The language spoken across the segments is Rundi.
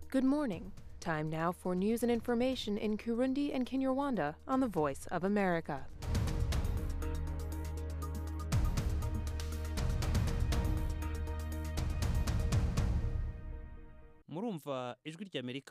Good morning. Time now for news and information in Kurundi and Kinyarwanda on the Voice of America. murumva ijwi ry'amerika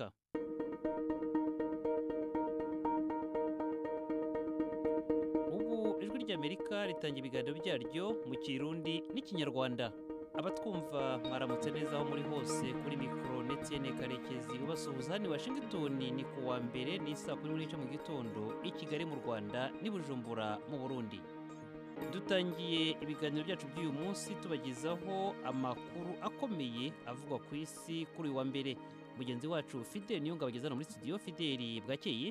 ubu ijwi ry'amerika ritanga ibiganiro byaryo mu kirundi n'ikinyarwanda abatwumva mwaramutse neza aho muri hose kuri mikoro ndetse karekezi ubasuhuza hano i washington ni ku wa mbere ni saa kumi n'igice mu gitondo i kigali mu rwanda n'i bujumbura mu burundi dutangiye ibiganiro byacu by'uyu munsi tubagezaho amakuru akomeye avugwa ku isi kuri uyu wa mbere mugenzi wacu fideli niyo ngabo ageze hano muri studio fideli bwakeye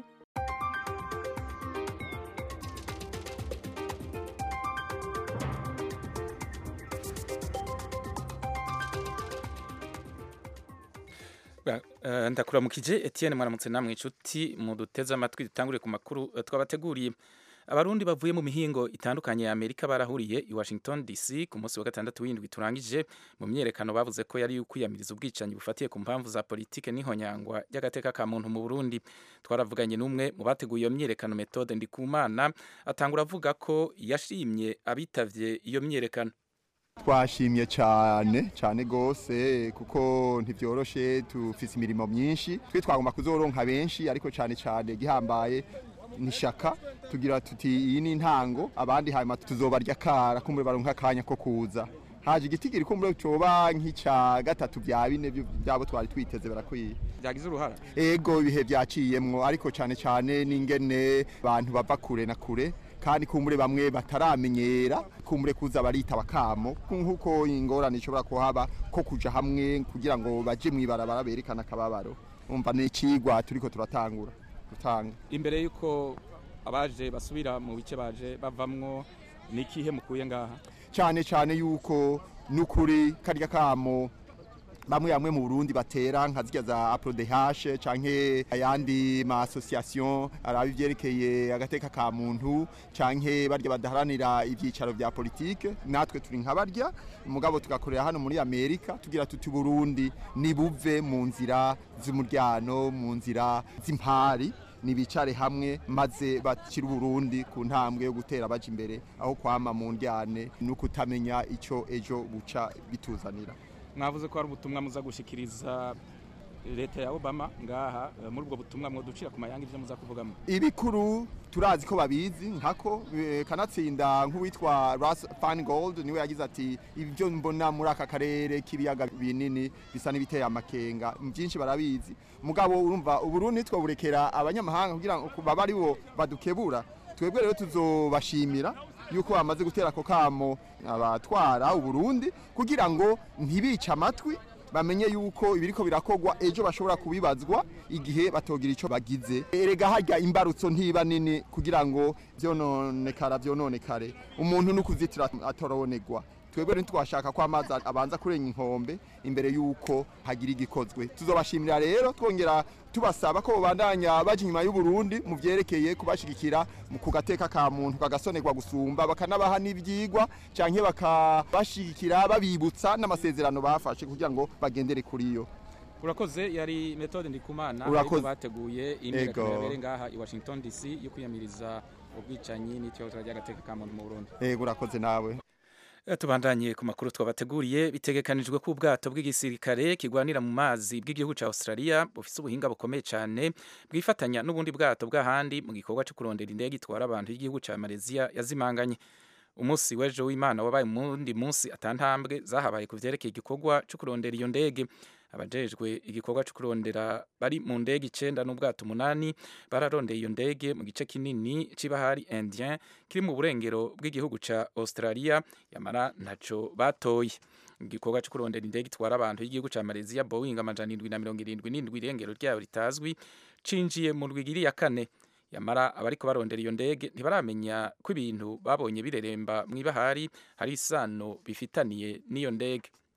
Eh, ndakuramukije Etienne mwaramutse namwe inshuti muduteze amatwi dutangure ku makuru eh, twabateguriye abarundi bavuye mu mihingo itandukanye ya Amerika barahuriye i Washington DC ku munsi wa gatandatu w'indwi turangije mu myerekano bavuze ko yari ukwiyamiriza ubwicanyi bufatiye ku mpamvu za politike n'ihonyangwa ry'agateka ka muntu mu Burundi twaravuganye n'umwe mu bateguye iyo myerekano Methode Ndikumana atangura avuga ko yashimye abitavye iyo myerekano twashimye cyane cyane rwose kuko ntibyoroshe tufise imirimo myinshi twe twagomba kuzoronka benshi ariko cyane cyane gihambaye nishaka tugira tuti iyi ni intango abandi hanyuma tuzobarya kara kumbe baronka akanya ko kuza haje igiti kiri kumbe coba nk'icya gatatu bya bine byo- byabo twari twiteze barakwiye byagize uruhara ego ibihe byaciyemwo ariko cyane cyane n'ingene abantu bava kure na kure kandi kumbure bamwe bataramenyera kumbure kuza barita bakamo nk'uko ingorane ishobora kuhaba ko kuja hamwe kugira ngo baje mw'ibarabara berekana akababaro umva ni icigwa turiko turatangura gutanga imbere y'uko abaje basubira mu bice baje bavamwo ni ikihe mukuye ngaha cyane cyane yuko n'ukuri karya kamo bamwe bamwe mu Burundi batera nka zirya za APRODH canke ayandi ma association araba ivyerekeye agateka ka muntu canke barya badaharanira ivyicaro vya politike natwe turi nka barya mugabo tugakorera hano muri Amerika tugira tuti Burundi nibuve mu nzira z'umuryano mu nzira z'impari nibicare hamwe maze bakira Burundi ku ntambwe yo gutera baje imbere aho kwama mu ndyane no kutamenya ico ejo buca bituzanira mwavuze ko hari ubutumwa muza gushikiriza leta ya obama ngaha eh, muri ubwo butumwa mwoducira ku mayanga ivyo muza kuvugamo ibikuru turazi ko babizi nkako eh, kanatsinda nk'uwitwa Russ Feingold niwe yagize ati ibyo mbona muri aka karere k'ibiyaga binini bisa n'ibiteye amakenga byinshi barabizi mugabo urumva uburundi twaburekera abanyamahanga kugira ngo baba ari bo badukebura twebwe rero tuzobashimira yuko bamaze gutera ako kamo abatwara uburundi kugira ngo ntibice amatwi bamenye yuko ibiriko birakogwa ejo bashobora kubibazwa igihe batogira ico bagize erega harya imbarutso ntiba nini kugira ngo vyononekara vyononekare umuntu n'ukuzitira atoronegwa twebwe ntitwashaka ko amazi abanza kurenga inkombe imbere yuko hagira igikozwe tuzobashimira rero twongera tubasaba ko babandanya baje inyuma y'uburundi mu vyerekeye kubashigikira mu kugateka ka muntu kagasonerwa gusumba bakanabaha n'ivyigwa canke bakabashigikira babibutsa n'amasezerano bafashe kugira ngo bagendere kuri yo urakoze yari metode ndikumana Urakoze. ariko bateguye imyiyerekano Ego. yabereye ngaha i washington dc yo kwiyamiriza ubwicanyi n'ikibazo ry'agateka ka muntu mu burundi ego urakoze nawe Eh, tubandanye ku makuru twabateguriye bitegekanijwe ko ubwato bw'igisirikare kigwanira mu mazi bw'igihugu ca Australia bufise ubuhinga bukomeye cyane bwifatanya n'ubundi bwato bw'ahandi mu gikorwa cyo kurondera indege itwara abantu y'igihugu ca Malaysia yazimanganye umunsi w'ejo w'Imana wabaye umundi munsi atantambwe zahabaye ku vyerekeye igikorwa cyo kurondera iyo ndege abajejwe igikorwa cyo kurondera bari mu ndege icenda n'ubwato umunani bararondeye iyo ndege mu gice kinini c'ibahari Indien kiri mu burengero bw'igihugu ca Australia yamara ntaco batoye igikorwa cyo kurondera indege itwara abantu y'igihugu ca Malaysia Boeing amajana indwi na mirongo irindwi n'indwi irengero ryayo ritazwi cinjiye mu rwigiri ya kane yamara abariko barondera iyo ndege ntibaramenya ko ibintu babonye bireremba mw'ibahari hari isano bifitaniye n'iyo ndege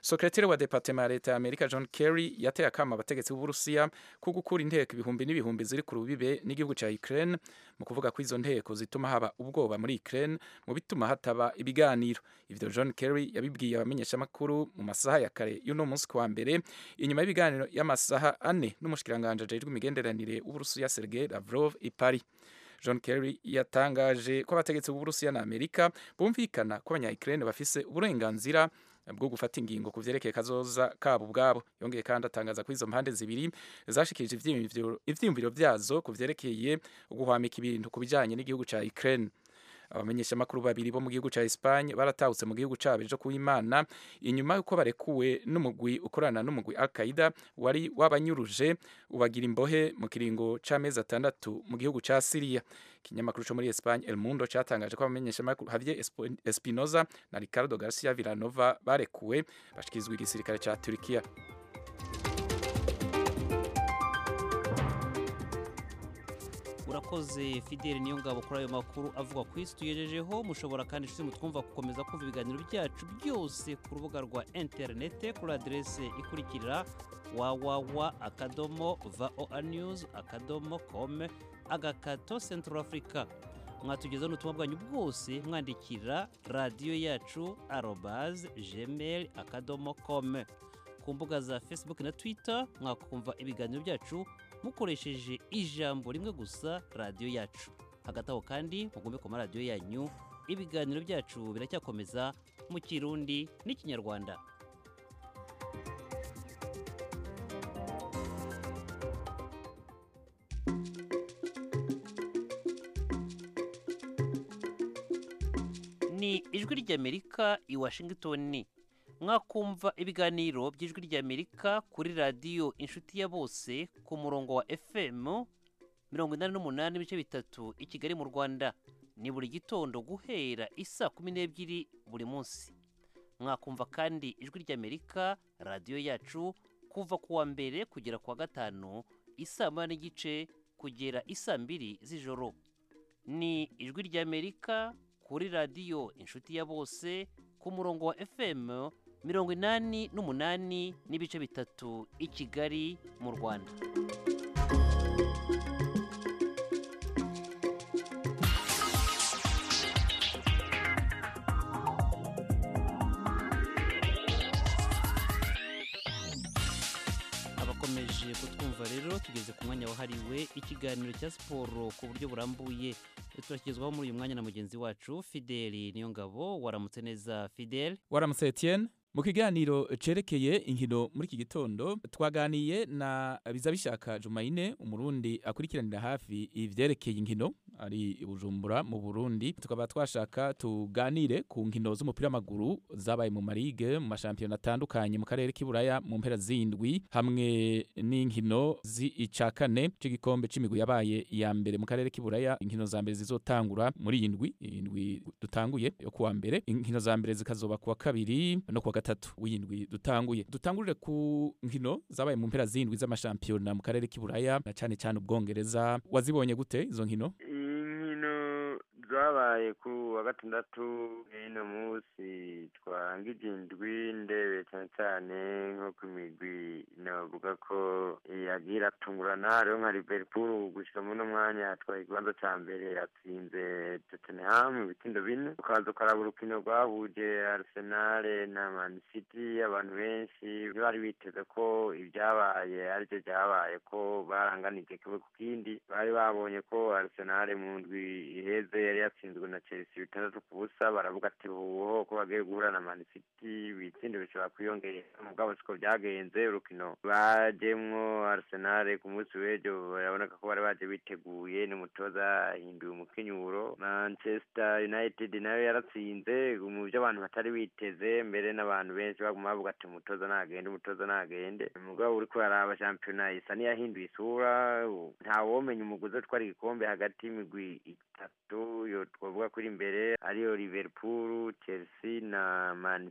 Sekretari wa Departement ya Leta ya Amerika John Kerry yateye akama abategetsi b'Uburusiya ko gukura inteko ibihumbi n'ibihumbi ziri ku rubibe n'igihugu ca Ukraine mu kuvuga ko izo nteko zituma haba ubwoba muri Ukraine mu bituma hataba ibiganiro ivyo John Kerry yabibwiye abamenyeshamakuru mu masaha ya kare y'uno munsi kuwa mbere inyuma y'ibiganiro y'amasaha ane n'umushikiranganje ajejwe imigenderanire w'Uburusiya Sergei Lavrov i Paris John Kerry yatangaje ko abategetsi b'Uburusiya na Amerika bumvikana ko abanya-Ukraine bafise uburenganzira bwo gufata ingingo ku vyerekeye kazoza kabo ubwabo yongeye kandi atangaza ko izo mpande zibiri zashikirije ivyiyumviro ivyiyumviro vyazo ku vyerekeye guhwamika ibintu ku bijanye n'igihugu ca Ukraine abamenyeshamakuru babiri bo mu gihugu ca Espagne baratahutse mu gihugu cabo ejo kuw'Imana inyuma yuko barekuwe n'umugwi ukorana n'umugwi Al-Qaeda wari wabanyuruje ubagira imbohe mu kiringo c'amezi atandatu mu gihugu ca Syria ikinyamakuru co muri Espagne El Mundo catangaje ko abamenyeshamakuru Javier Espo- Espinoza na Ricardo Garcia Villanova barekuwe bashikizwa igisirikare ca Turkiya urakoze fideli niyo ngabo kuri ayo makuru avuga ku isi tugejejeho mushobora kandi inshuti mutwumva gukomeza kumva ibiganiro byacu byose ku rubuga rwa interinete kuri aderese ikurikira wawawa akadomo voa news akadomo com agakato central africa mwatugezaho n'ubutumwa bwanyu bwose mwandikira radiyo yacu arobaz gmail akadomo com ku mbuga za facebook na twitter mwakumva ibiganiro byacu mukoresheje ijambo rimwe gusa radiyo yacu hagati aho kandi mugume ku maradiyo yanyu ibiganiro byacu biracyakomeza mu kirundi n'ikinyarwanda ni ijwi ry'amerika i washington mwakumva ibiganiro by'ijwi ry'amerika kuri radiyo inshuti ya bose ku murongo wa fm mirongo inani n'umunani ibice bitatu i kigali mu rwanda ni buri gitondo guhera isa kumi n'ebyiri buri munsi mwakumva kandi ijwi ry'amerika radiyo yacu kuva ku wa mbere kugera ku wa gatanu isaa moya n'igice kugera isaa mbiri z'ijoro ni ijwi ry'amerika kuri radiyo inshuti ya bose ku murongo wa fm mirongo inani n'umunani n'ibice bitatu i kigali mu rwanda abakomeje kutwumva rero tugeze ku mwanya wahariwe ikiganiro cya siporo ku buryo burambuye turakigezwaho muri uyu mwanya na mugenzi wacu fideli niyo ngabo waramutse neza fideli waramutse Etienne mu kiganiro cerekeye inkino muri iki gitondo twaganiye na bizabishaka Jumaine umurundi akurikiranira hafi ivyerekeye inkino ari i Bujumbura mu Burundi tukaba twashaka tuganire ku nkino z'umupira w'amaguru zabaye mu marige mu mashampiyona atandukanye mu karere k'iburaya mu mpera zindwi hamwe n'inkino z'ica kane c'igikombe c'imigwi yabaye iya mbere mu karere k'iburaya inkino za mbere zizotangura muri iyi ndwi iyi ndwi dutanguye yo kuwa mbere inkino za mbere zikazoba kuwa kabiri no kuwa gatatu w'indwi dutanguye dutangurire ku nkino zabaye mu mpera zindwi z'amashampiyona mu karere k'iburaya na cyane cyane ubwongereza wazibonye gute izo nkino inkino zabaye ku wa gatandatu ino munsi twangije indwi ndebe cyane cyane nko ku migwi navuga ko yagiye iratungurana rero nka liverpool gushyira muri uno mwanya yatwaye ikibanza cya mbere yatsinze tottenham ibitindo bine ukaza ukaraba urukino rwahuje arsenal na man city abantu benshi bari biteze ko ibyabaye aribyo byabaye ko baranganije kimwe ku kindi bari babonye ko arsenal mu ndwi iheze yari yatsinzwe na chelsea bitandatu ku busa baravuga ati ubu ko bagiye guhura na man city ibitsinde bishobora kwiyongera mugabo siko byagenze urukino bajemwo arsenal ku munsi w'ejo baraboneka ko bari baje biteguye n'umutoza ahinduye umukenyuro manchester united nayo yaratsinze mu byo abantu batari biteze mbere n'abantu benshi baguma bavuga ati umutoza nagende umutoza nagende umugabo uri kuraraba shampiyona isa n'iyahinduye isura ntawomenya umuguzi utwara igikombe hagati y'imigwi itatu yo twavuga kuri imbere ariyo liverpool chelsea na man city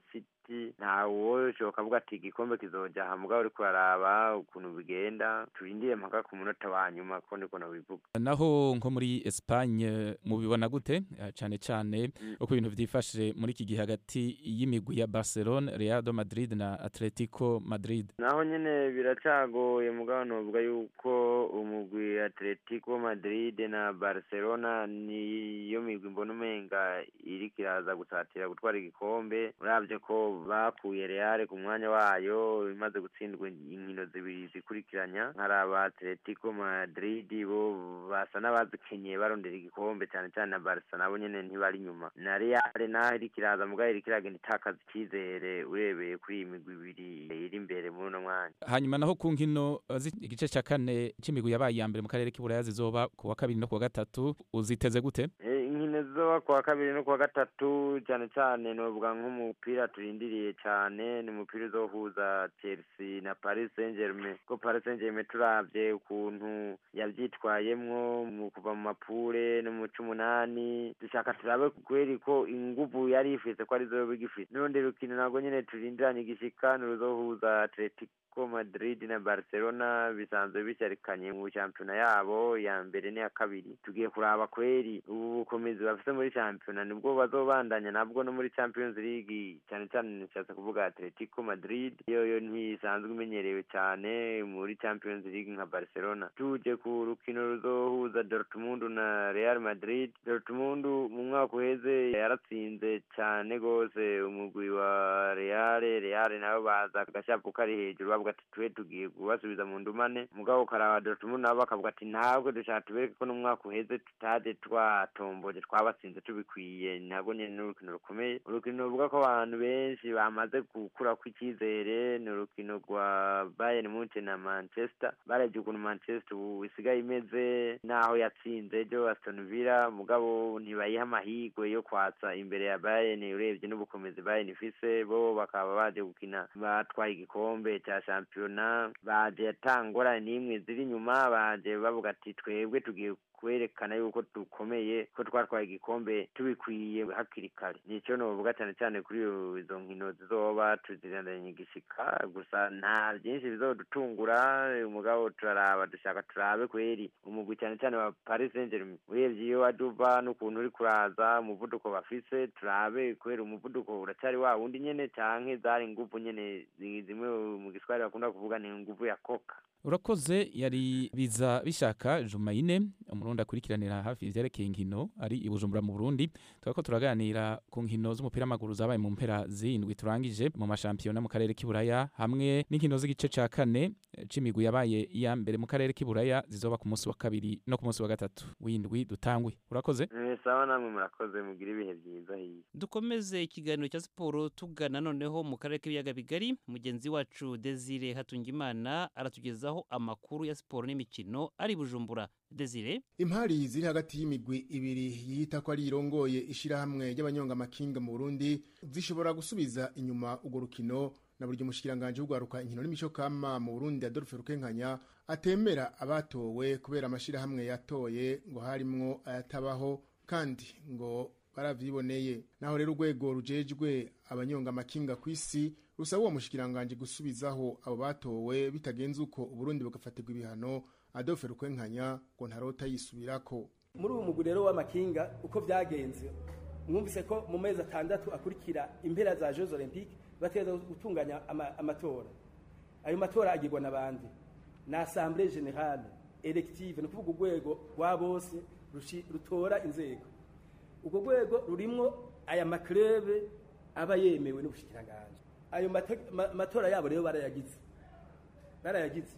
hagati ntawo shoka avuga ati igikombe kizoja aha mugabo uriko uraraba ukuntu bigenda turindire mpaka ku munota wa nyuma ko niko nabivuga naho nko muri Espagne mubibona gute Eh, cane cane uko ibintu vyifashe muri iki gihe hagati y'imigwi ya Barcelona Real de Madrid na Atletico Madrid naho nyene biracagoye mugabo novuga yuko umugwi Atletico Madrid na Barcelona niyo migwi mbona umenga iriko iraza gusatira gutwara igikombe uravye ko bakuye Real ku mwanya wayo imaze gutsindwa inkino zibiri zikurikiranya nkaraba Atletico Madrid bo basa n'abazikenye barondera igikombe cane cane na Barca nabo nyene ntibari inyuma na Real naho iriko iraza mugabo iriko iragenda itakaza icizere urebeye kuri iyi migwi ibiri iri imbere muri uno mwanya hanyuma naho ku nkino eh, zi- igice ca kane c'imigwi yabaye iya mbere mu karere k'iburaya zizoba ku wa kabiri no ku wa gatatu uziteze gute Eh, inkino zizoba kuwa kabiri no kuwa gatatu cyane cyane novuga nk'umupira turindiriye cyane ni umupira uzohuza Chelsea na Paris Saint-Germain ko Paris Saint-Germain turavye ukuntu yavyitwayemwo mu kuva mu mapure no mu c'umunani dushaka turabe kweri ko inguvu yari ifise ko arizo bigifise n'urundi rukino nabwo nyene turindiranye igishika ni uruzohuza Atletico Madrid na Barcelona bisanzwe bisharikanye mu shampiyona yabo ya mbere n'iya kabiri tugiye kuraba kweri ubu bukomezi bafite muri shampiyona nibwo bazobandanya nabwo no muri Champions League cyane cyane nishatse kuvuga Atletico Madrid yo yo ntisanzwe imenyerewe cyane muri Champions League nka Barcelona tuje ku rukino ruzohuza Dortmund na Real Madrid Dortmund mu mwaka uheze yaratsinze cyane gose umugwi wa Real Real nabo baza agashapu kari hejuru bavuga ati twe tugiye kubasubiza mu ndumane mugabo ukaraba Dortmund nabo bakavuga ati ntabwo dushaka tubereke ko n'umwaka uheze tutaje twatomboje twabatsinze tubikwiye ntabwo nyene n'urukino rukomeye urukino ruvuga ko abantu benshi bamaze gukura kw'icyizere ni urukino rwa Bayern Munchen na Manchester baravye ukuntu Manchester ubu isigaye imeze naho yatsinze ejo Aston Villa mugabo ntibayiha amahirwe yo kwatsa imbere ya Bayern urebye n'ubukomezi Bayern ifise bo bakaba baje gukina batwaye igikombe cya shampiyona baje atangora n'imwe ziri inyuma baje bavuga ati twebwe tugiye kwerekana yuko dukomeye ko twatwaye igikombe tubikwiye hakiri kare nicyo novuga cyane cyane kuri iyo- izo nkino zizoba tuzirandanye igishika gusa nta byinshi bizodutungura umugabo turaraba dushaka turabe kweri umugwi cyane cyane wa Paris Saint-Germain urebye iyo waje uva n'ukuntu uri kuraza umuvuduko bafise turabe kweri umuvuduko uracyari wa wundi nyene canke zari inguvu nyene zi- zimwe mu giswahili bakunda kuvuga ni inguvu ya koka urakoze yari biza bishaka Jumaine umurundi akurikiranira hafi ivyerekeye inkino ari i Bujumbura mu Burundi tukaba ko turaganira ku nkino z'umupira w'amaguru zabaye mu mpera zindwi turangije mu mashampiyona mu karere k'iburaya hamwe n'inkino z'igice ca kane eh, c'imigwi yabaye iya mbere mu karere k'iburaya zizoba ku munsi wa kabiri no ku munsi wa gatatu w'indwi dutangwe urakoze Eh, sawa namwe murakoze mugira ibihe byiza hiya dukomeze ikiganiro cya siporo tugana noneho mu karere k'ibiyaga bigari mugenzi wacu desire hatungimana aratugezaho amakuru ya siporo n'imikino ari i bujumbura desire impari ziri hagati y'imigwi ibiri yita ko ari irongoye ishirahamwe ry'abanyonga amakinga mu Burundi zishobora gusubiza inyuma urwo rukino na buryo umushikiranganje w'ugwaruka inkino n'imico kama mu Burundi Adolphe Rukenkanya atemera abatowe kubera amashirahamwe yatoye ngo harimwo ayatabaho kandi ngo baravyiboneye naho rero urwego rujejwe abanyonga amakinga ku isi rusaba uwo mushikiranganje gusubizaho abo batowe bitagenze uko Uburundi bugafatirwa ibihano Adolphe Rukwenkanya ngo ntarota yisubirako muri ubu mugwi rero w'amakinga uko byagenze mwumvise ko mu mezi atandatu akurikira impera za jeux olympique bategereza gutunganya ama- amatora ayo matora agirwa n'abandi na assemblée générale elective ni ukuvuga urwego rwa bose rushi- rutora inzego urwo rwego rurimwo aya maklebe aba yemewe n'ubushikiranganje ayo mate- ma- matora yabo rero barayagize barayagize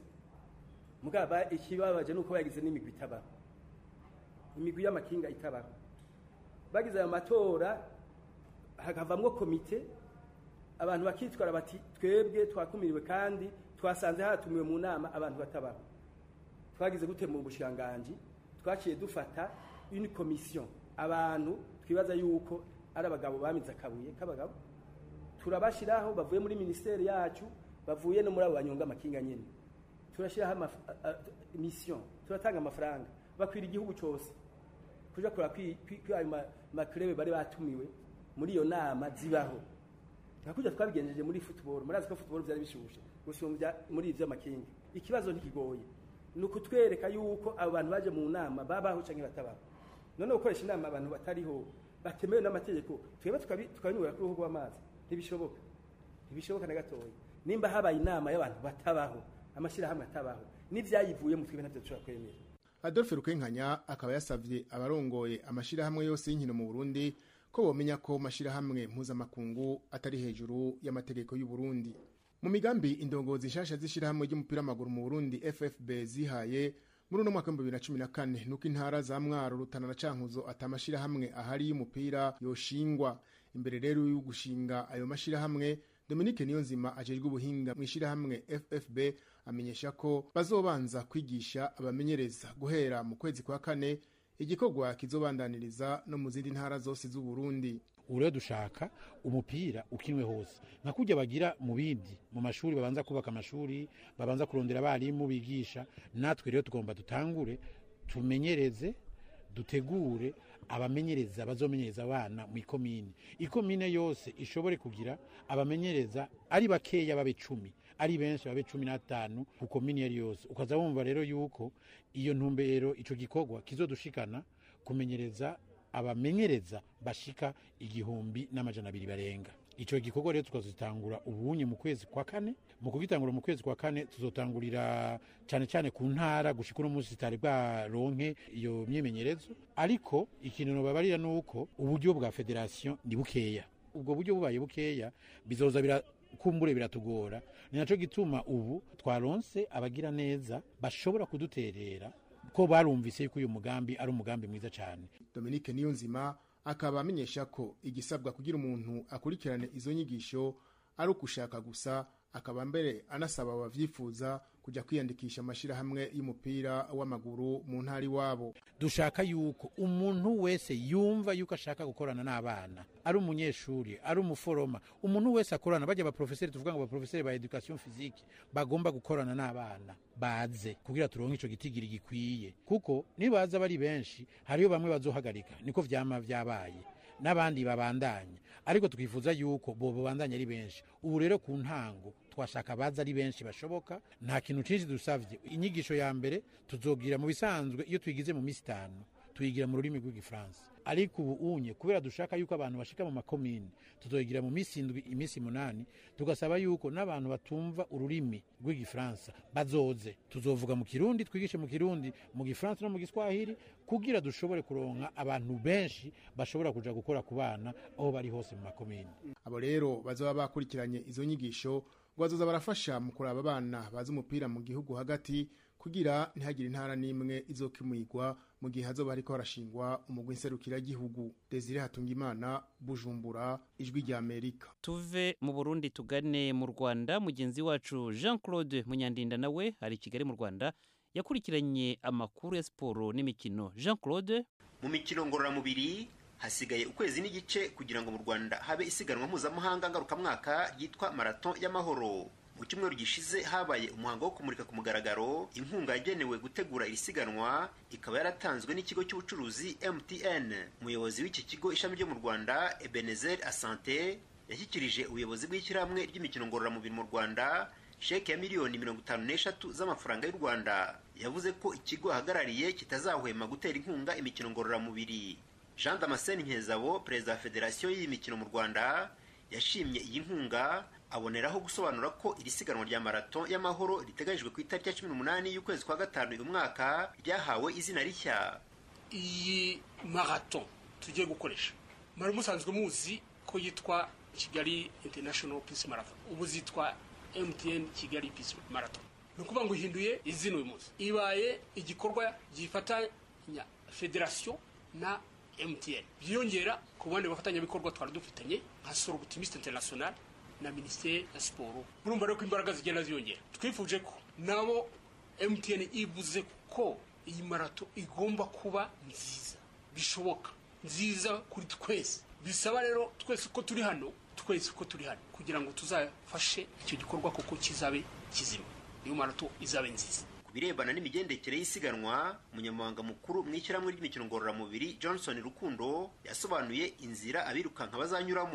mugaba ikibabaje nuko bayagize n'imigwi itabaho imigwi y'amakinga itabaho bagize ayo matora hakavamwo komite abantu bakitwara bati twebwe twakumiriwe kandi twasanze hatumiwe mu nama abantu batabaho twagize gute mu bushiranganji twaciye dufata une commission abantu twibaza yuko ari abagabo bamize akabuye k'abagabo turabashiraho bavuye muri ministeri yacu bavuye no muri abo banyonga amakinga nyene turashiraho amaf- a- a- mission turatanga amafaranga bakwira igihugu cyose kuja kura kwi kwi- kwi ayo ma- maklebe bari batumiwe muri iyo nama zibaho nka kujya twabigenjeje muri football murazi ko football byari bishushe gusumbya muri ivyo makinga ikibazo ntikigoye ni ukutwereka yuko abo bantu baje mu nama babaho canke batabaho none gukoresha inama abantu batariho batemewe n'amategeko twebwe tukabi- tukabinywera kuri uruhu rw'amazi ntibishoboka ntibishoboka na gatoya nimba habaye inama y'abantu batabaho amashyirahamwe atabaho n'ivyayivuyemo twebwe navyo dushobora kwemera adolphe rukenkanya akaba yasavye abarongoye amashirahamwe yose y'inkino mu burundi ko bomenya ko mashirahamwe mpuzamakungu atari hejuru y'amategeko y'u Burundi mu migambi indongozi nshasha z'ishirahamwe ry'umupira w'amaguru mu burundi ffb zihaye muri uno mwaka w'ibihumbi bibiri na cumi na kane nuko intara za mwaro rutana na cankuzo atamashirahamwe ahari y'umupira yoshingwa imbere rero yo gushinga ayo mashirahamwe Dominique Niyonzima ajejwe ubuhinga mu ishirahamwe FFB amenyesha ko bazobanza kwigisha abamenyereza guhera mu kwezi kwa kane igikorwa kizobandaniriza no mu zindi ntara zose z'u Burundi ubu rero dushaka umupira ukinwe hose nka kujya bagira mu bindi mu mashuri babanza kubaka amashuri babanza kurondera abarimu bigisha natwe rero tugomba dutangure tumenyereze dutegure abamenyereza bazomenyereza abana mu ikomine ikomine yose ishobore kugira abamenyereza ari bakeya babe cumi ari benshi babe cumi n'atanu ku komine iyo ari yose ukaza wumva rero yuko iyo ntumbero ico gikorwa kizodushikana kumenyereza abamenyereza bashika igihumbi n'amajana abiri barenga ico gikorwa rero tukazitangura ubunye mu kwezi kwa kane mu kugitangura mu kwezi kwa kane tuzotangurira cyane cyane ku ntara gushika uno munsi zitari bwaronke iyo myimenyerezo ariko ikintu nobabarira ni uko uburyo bwa federasiyo ni bukeya ubwo buryo bubaye bukeya bizoza bira kumbure biratugora ni naco gituma ubu twaronse abagira neza bashobora kuduterera ko barumvise yuko uyu mugambi ari umugambi mwiza cyane Dominique Niyonzima akaba amenyesha ko igisabwa kugira umuntu akurikirane izo nyigisho ari ukushaka gusa akaba mbere anasaba abavyifuza kujya kwiyandikisha amashirahamwe y'umupira w'amaguru mu ntara iwabo dushaka yuko umuntu wese yumva yuko ashaka gukorana n'abana ari umunyeshuri ari umuforoma umuntu wese akorana bajya abaprofeseri tuvuga ngo abaprofeseri ba education physique bagomba gukorana n'abana baze kugira turonke ico gitigiri gikwiye kuko nibaza bari benshi hariyo bamwe bazohagarika niko vyama vyabaye n'abandi babandanya ariko twifuza yuko bo babandanya ari benshi ubu rero ku ntango twashaka baza ari benshi bashoboka nta kintu cinshi dusavye inyigisho ya mbere tuzogira mu bisanzwe iyo tuyigize mu misi itanu tuyigira mu rurimi rw'igifaransa ariko ubu unye kubera dushaka yuko abantu bashika mu makomine tuzoyigira mu misi indwi imisi munani tugasaba yuko n'abantu batumva ururimi rw'igifaransa bazoze tuzovuga mu kirundi twigishe mu kirundi mu gifaransa no mu giswahili kugira dushobore kuronka abantu benshi bashobora kuja gukora ku bana aho bari hose mu makomine abo rero bazoba bakurikiranye izo nyigisho ngo bazoza barafasha mu kuraba abana bazi umupira mu gihugu hagati kugira ntihagire intara n'imwe izokimwigwa mu gihe hazoba hariko harashingwa umugwi nserukiragihugu Desire Hatungimana Bujumbura ijwi rya Amerika tuve mu burundi tugane mu rwanda mugenzi wacu jean claude munyandinda nawe ari i kigali mu rwanda yakurikiranye amakuru ya siporo n'imikino jean claude mu mikino ngororamubiri hasigaye ukwezi n'igice kugira ngo mu rwanda habe isiganwa mpuzamahanga ngarukamwaka ryitwa marato y'amahoro mu cyumweru gishize habaye umuhango wo kumurika ku mugaragaro inkunga yagenewe gutegura iri siganwa ikaba yaratanzwe n'ikigo cy'ubucuruzi mtn umuyobozi w'iki kigo ishami ryo mu rwanda ebenezer asante yashyikirije ubuyobozi bw'ishyirahamwe ry'imikino ngororamubiri mu rwanda sheke ya miliyoni mirongo itanu n'eshatu z'amafaranga y'u rwanda yavuze ko ikigo ahagarariye kitazahwema gutera inkunga imikino ngororamubiri jean damascene nkezabo perezida wa federasiyo y'iyi mikino mu rwanda yashimye iyi nkunga aboneraho gusobanura ko iri siganwa rya marato y'amahoro riteganyijwe ku itariki ya cumi n'umunani y'ukwezi kwa gatanu uyu mwaka ryahawe izina rishya iyi marato tugiye gukoresha mwari musanzwe muzi ko yitwa kigali international peace marathon ubu zitwa mtn kigali peace marathon ni ukuvuga ngo ihinduye izina uyu munsi ibaye igikorwa gifatanya federasiyo na mtn byiyongera ku bandi bafatanyabikorwa twari dufitanye nka soro butimiste international na minisiteri ya siporo murumva rero ko imbaraga zigenda ziyongera twifuje ko nabo mtn ivuze ko iyi marato igomba kuba nziza bishoboka nziza kuri twese bisaba rero twese ko turi hano twese ko turi hano kugira ngo tuzafashe icyo gikorwa kuko kizabe kizima iyo marato izabe nziza ku birebana n'imigendekere y'isiganwa umunyamabanga mukuru mu ishyirahamwe ry'imikino ngororamubiri johnson rukundo yasobanuye inzira abirukanka bazanyuramo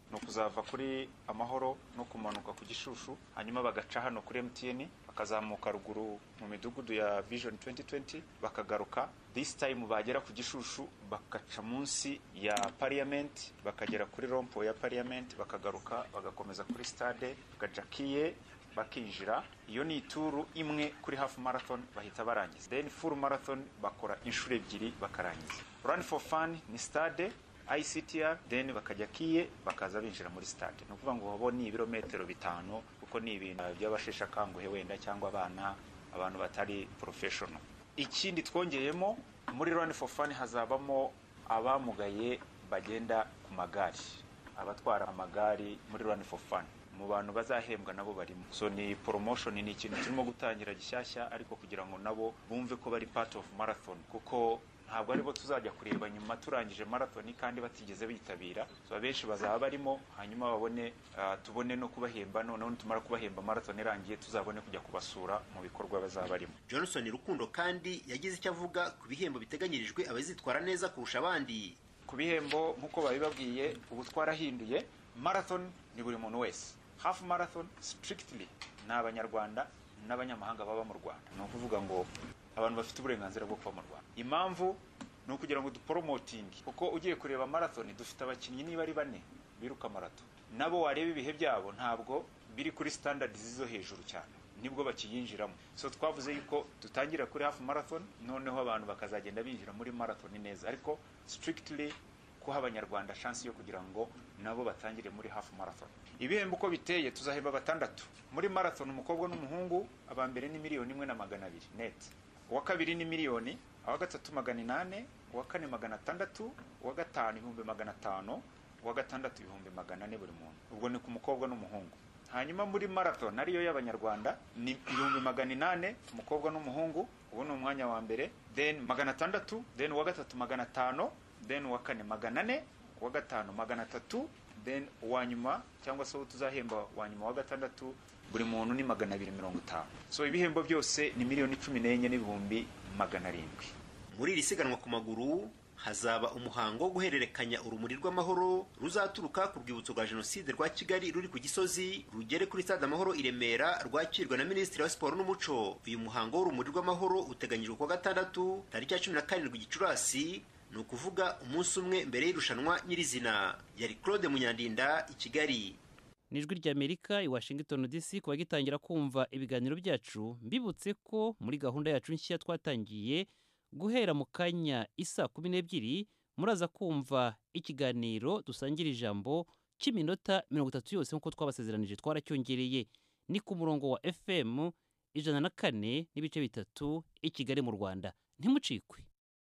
ni ukuzava kuri amahoro no kumanuka ku gishushu hanyuma bagaca hano kuri mtn bakazamuka ruguru mu midugudu ya vision 2020 bakagaruka this time bagera ku gishushu bakaca munsi ya parliament bakagera kuri rompo ya parliament bakagaruka bagakomeza kuri stade gajakiye bakinjira iyo ni ituru imwe kuri half marathon bahita barangiza then full marathon bakora inshuro ebyiri bakarangiza run for fun ni stade ICTR then bakajya kiye bakaza binjira muri stade ni ukuvuga ngo bo ni ibirometero bitanu kuko ni ibintu by'abasheshe akanguhe wenda cyangwa abana abantu batari professional ikindi twongeyemo muri run for fun hazabamo abamugaye bagenda ku magare abatwara amagare muri run for fun mu bantu bazahembwa nabo barimo so ni promotion ni ikintu turimo gutangira gishyashya ariko kugira ngo nabo bumve ko bari part of marathon kuko ntabwo aribo tuzajya kureba nyuma turangije marathon kandi batigeze bitabira so abenshi bazaba barimo hanyuma babone uh, tubone no kubahemba noneho nitumara kubahemba marathon irangiye tuzabone kujya kubasura mu bikorwa bazaba barimo johnson rukundo kandi yagize icyo avuga ku bihembo biteganyirijwe abazitwara neza kurusha abandi ku bihembo nk'uko babibabwiye ubu twarahinduye marathon ni buri muntu wese half marathon strictly ni abanyarwanda n'abanyamahanga baba mu rwanda ni ukuvuga ngo abantu bafite uburenganzira bwo kuba mu rwanda impamvu ni ukugira ngo duporomotinge kuko ugiye kureba marathon dufite abakinnyi niba ari bane biruka marathon nabo wareba ibihe byabo ntabwo biri kuri standard zo hejuru cyane nibwo bakiyinjiramo so twavuze yuko dutangira kuri half marathon noneho abantu bakazagenda binjira muri marathon neza ariko strictly kuha abanyarwanda chance yo kugira ngo nabo batangire muri half marathon ibihembo uko biteye tuzahemba batandatu muri marathon umukobwa n'umuhungu aba mbere ni miliyoni imwe na magana abiri net uwa kabiri ni miliyoni uwa gatatu magana inane uwa kane magana atandatu uwa gatanu ibihumbi magana atanu uwa gatandatu ibihumbi magana ane buri muntu ubwo ni ku mukobwa n'umuhungu hanyuma muri marathon ariyo y'abanyarwanda ni ibihumbi magana inane umukobwa n'umuhungu ubu ni umwanya wa mbere then magana atandatu then uwa gatatu magana atanu then uwa kane magana ane uwa gatanu magana atatu then uwa nyuma cyangwa se uwo tuzahemba uwa nyuma wa gatandatu buri muntu ni magana abiri mirongo itanu so ibihembo byose ni miliyoni cumi n'enye n'ibihumbi magana arindwi muri iri siganwa ku maguru hazaba umuhango wo guhererekanya urumuri rw'amahoro ruzaturuka ku rwibutso rwa jenoside rwa kigali ruri ku gisozi rugere kuri stade amahoro i remera rwakirwa na minisitiri wa siporo n'umuco uyu muhango w'urumuri rw'amahoro uteganyijwe kuwa gatandatu tariki ya cumi na karindwi gicurasi ni ukuvuga umunsi umwe mbere y'irushanwa nyirizina yari claude munyandinda i kigali ni ijwi ry'amerika i washington dc kuba gitangira kumva ibiganiro byacu mbibutse ko muri gahunda yacu nshya twatangiye guhera mu kanya isa kumi n'ebyiri muraza kumva ikiganiro dusangira ijambo cy'iminota mirongo itatu yose nk'uko twabasezeranije twaracyongereye ni ku murongo wa fm ijana na kane n'ibice bitatu i kigali mu rwanda ntimucikwe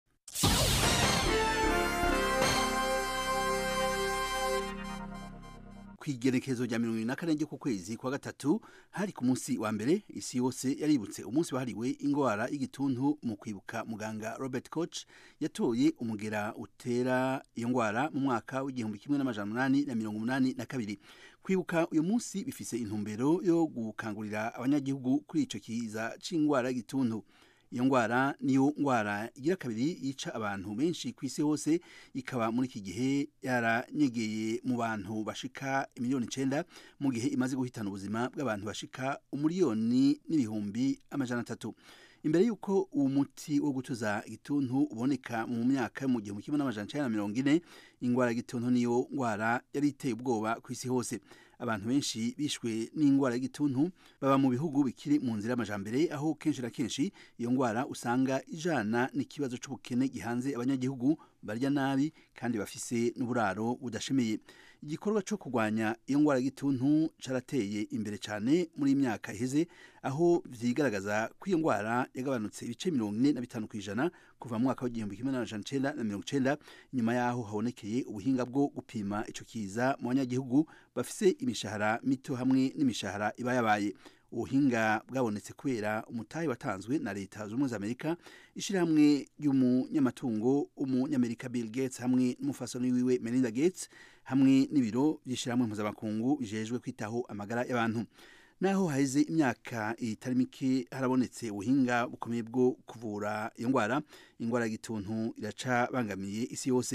ku igerekezo rya mirongo irindwi na kane ku kwezi kwa gatatu hari ku munsi wa mbere isi yose yaributse umunsi wahariwe indwara y'igituntu mu kwibuka muganga robert koch yatoye umugera utera iyo ndwara mu mwaka w'igihumbi kimwe n'amajana umunani na mirongo umunani na kabiri kwibuka uyu munsi bifise intumbero yo gukangurira abanyagihugu kuri ico kiza c'indwara y'igituntu iyo ndwara niyo ndwara igira kabiri yica abantu benshi ku isi hose ikaba muri iki gihe yaranyegeye mu bantu bashika miliyoni icenda mu gihe imaze guhitana ubuzima bw'abantu bashika umuriyoni n'ibihumbi amajana atatu imbere y'uko uwo muti wo gutuza igituntu uboneka mu myaka mu gihumbi kimwe n'amajana icenda na mirongo ine indwara y'igituntu niyo ndwara yari iteye ubwoba ku isi hose abantu benshi bishwe n'indwara y'igituntu baba mu bihugu bikiri mu nzira y'amajambere aho kenshi na kenshi iyo ndwara usanga ijana n'ikibazo c'ubukene gihanze abanyagihugu barya nabi kandi bafise n'uburaro budashemeye igikorwa cyo kurwanya iyo ndwara y'igituntu carateye imbere cyane muri iyi myaka iheze aho vyigaragaza ko iyo ndwara yagabanutse ibice mirongo ine na bitanu ku ijana kuva mu mwaka w'igihumbi kimwe n'amajana icenda na mirongo icenda nyuma yaho habonekeye ubuhinga bwo gupima ico kiza mu banyagihugu bafise imishahara mito hamwe n'imishahara iba yabaye ubuhinga bwabonetse kubera umutahe watanzwe na leta z'ubumwe za amerika ishyirahamwe ry'umunyamatungo w'umunyamerika bill gates hamwe n'umufasoni wiwe melinda gates hamwe n'ibiro by'ishyirahamwe mpuzamakungu bijejwe kwitaho amagara y'abantu naho haheze imyaka itari mike harabonetse ubuhinga bukomeye bwo kuvura iyo ndwara indwara y'igituntu iraca bangamiye isi yose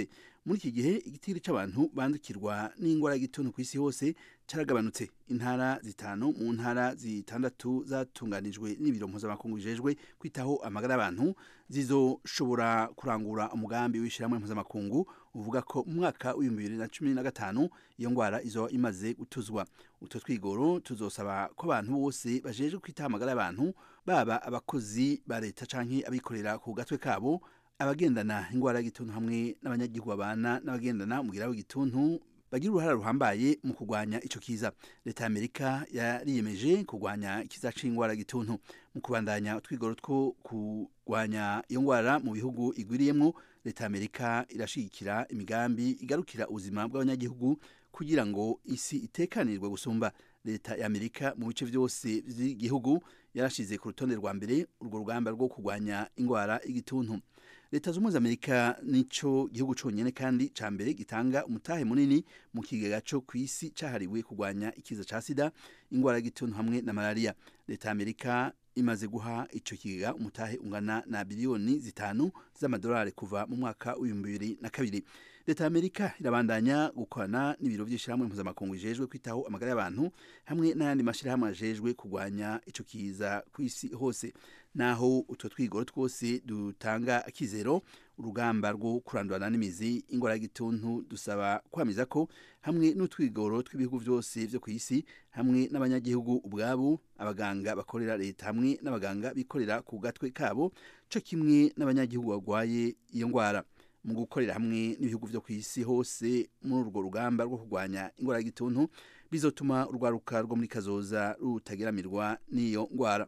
muri iki gihe igitiri c'abantu bandukirwa n'ingwara y'igituntu ku isi hose caragabanutse intara zitanu mu ntara zitandatu zatunganijwe n'ibiro mpuzamakungu bijejwe kwitaho amagara y'abantu zizoshobora kurangura umugambi w'ishyirahamwe mpuzamakungu uvuga ko mu mwaka w'ibihumbi bibiri na cumi na gatanu iyo ngwara izoba imaze gutuzwa utwo twigoro tuzosaba ko abantu bose bajejwe kwitaho amagara y'abantu baba abakozi ba leta canke abikorera ku gatwe kabo abagendana ingwara y'igituntu hamwe n'abanyagihugu babana n'abagendana umugira w'igituntu bagira uruhara ruhambaye mu kurwanya ico kiza leta ya amerika yariyemeje kurwanya ikiza c'ingwara y'igituntu mu kubandanya utwigoro two kurwanya iyo ngwara mu bihugu igwiriyemwo leta ya amerika irashigikira imigambi igarukira ubuzima bw'abanyagihugu kugira ngo isi itekanirwe gusumba leta ya amerika mu bice vyose vy'igihugu yarashize ku rutonde rwa mbere urwo rugamba rwo kurwanya ingwara y'igituntu leta z'ubumwe za amerika nico gihugu conyene kandi ca mbere gitanga umutahe munini mu kigega co kw'isi cahariwe kurwanya ikiza ca sida ingwara y'igituntu hamwe na malaria leta ya amerika imaze guha ico kigega umutahe ungana na biliyoni zitanu z'amadolari kuva mu mwaka w'ibihumbi bibiri na kabiri leta ya amerika irabandanya gukorana n'ibiro vy'ishirahamwe mpuzamakungu bijejwe kwitaho amagara y'abantu hamwe n'ayandi mashirahamwe ajejwe kurwanya ico kiza kw'isi hose naho utwo twigoro twose dutanga akizero urugamba rwo kurandurana n'imizi ingwara y'igituntu dusaba kwamiza ko hamwe n'utwigoro tw'ibihugu vyose vyo kw'isi hamwe n'abanyagihugu ubwabo abaganga bakorera leta hamwe n'abaganga bikorera ku gatwe kabo co kimwe n'abanyagihugu bagwaye iyo ngwara mu gukorera hamwe n'ibihugu vyo kw'isi hose muri urwo rugamba rwo kurwanya ingwara y'igituntu bizotuma urwaruka rwo muri kazoza rutageramirwa n'iyo ngwara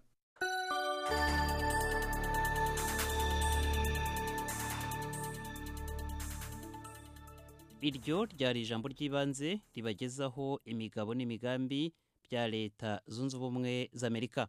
iryo ryari ijambo ry'ibanze ribagezaho imigabo n'imigambi bya leta zunze ubumwe z'amerika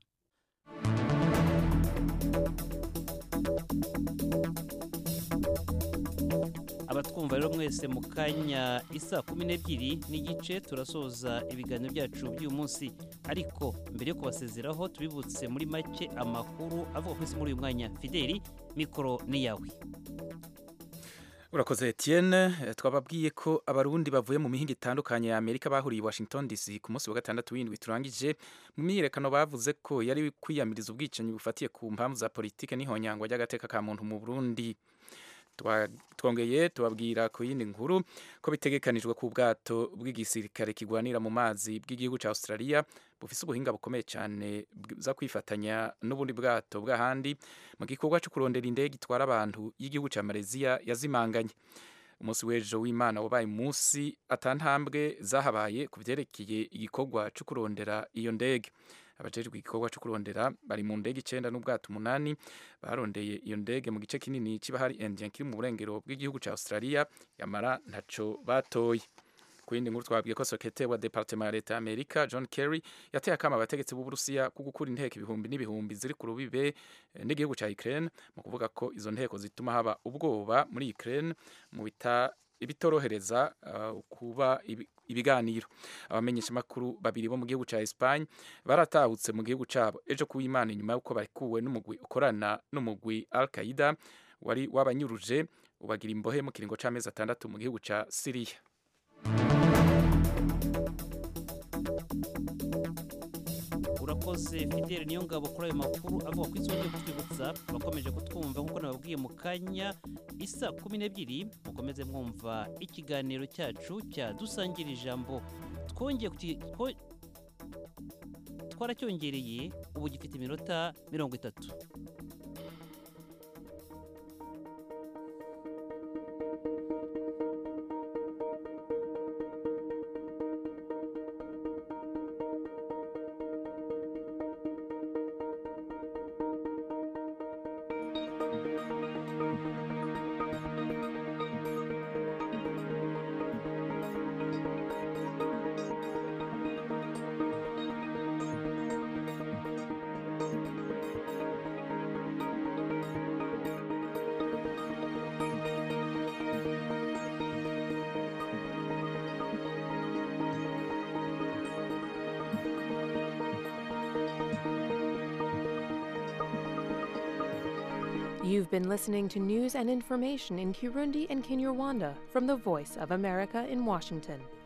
abatwumva rero mwese mu kanya isa kumi n'ebyiri n'igice turasoza ibiganiro byacu by'uyu munsi ariko mbere yo kubasezeraho tubibutse muri make amakuru avuga ku isi muri uyu mwanya fideli mikoro ni yawe urakoze Etienne twababwiye ko abarundi bavuye mu mihinga itandukanye ya Amerika bahuriye i Washington DC ku munsi wa gatandatu w'indwi turangije mu myiyerekano bavuze ko yari kwiyamiriza ubwicanyi bufatiye ku mpamvu za politike n'ihonyangwa ry'agateka ka muntu mu Burundi twongeye tubabwira ku yindi nkuru ko bitegekanijwe ku bwato bw'igisirikare kigwanira mu mazi bw'igihugu cya Australia bufise ubuhinga bukomeye cyane bza kwifatanya n'ubundi bwato bw'ahandi mu gikorwa cyo kurondera indege itwara abantu y'igihugu cya Malaysia yazimanganye umunsi w'ejo w'imana wabaye umunsi atantambwe zahabaye ku byerekeye igikorwa cyo kurondera iyo ndege abajejwe igikorwa cyo kurondera bari mu ndege icenda n'ubwato umunani barondeye iyo ndege mu gice kinini c'ibahari Indian kiri mu burengero bw'igihugu ca Australia yamara ntaco batoye ku yindi nkuru twabwiye ko sekretari wa departement ya leta ya amerika john kerry yateye akama abategetsi b'uburusiya ko gukura inteko ibihumbi n'ibihumbi ziri ku rubibe n'igihugu ca ukraine mu kuvuga ko izo nteko zituma haba ubwoba muri ukraine mu bita ibitorohereza uh, kuba ibiganiro abamenyesha makuru babiri bo mu gihugu ca Espagne baratahutse mu gihugu cabo ejo kuw'Imana inyuma yuko barikuwe n'umugwi ukorana n'umugwi Al-Qaeda wari wabanyuruje ubagira imbohe mu kiringo c'amezi atandatu mu gihugu ca Syria urakoze fidele niyo ngabo kuri ayo makuru avuga ko isonge kutwibutsa bakomeje kutwumva nk'uko nababwiye mu kanya isa kumi n'ebyiri mukomeze mwumva ikiganiro cyacu cya dusangira ijambo twongeye twaracyongereye ubu gifite iminota mirongo itatu You've been listening to news and information in Kirundi and Kinyarwanda from the Voice of America in Washington.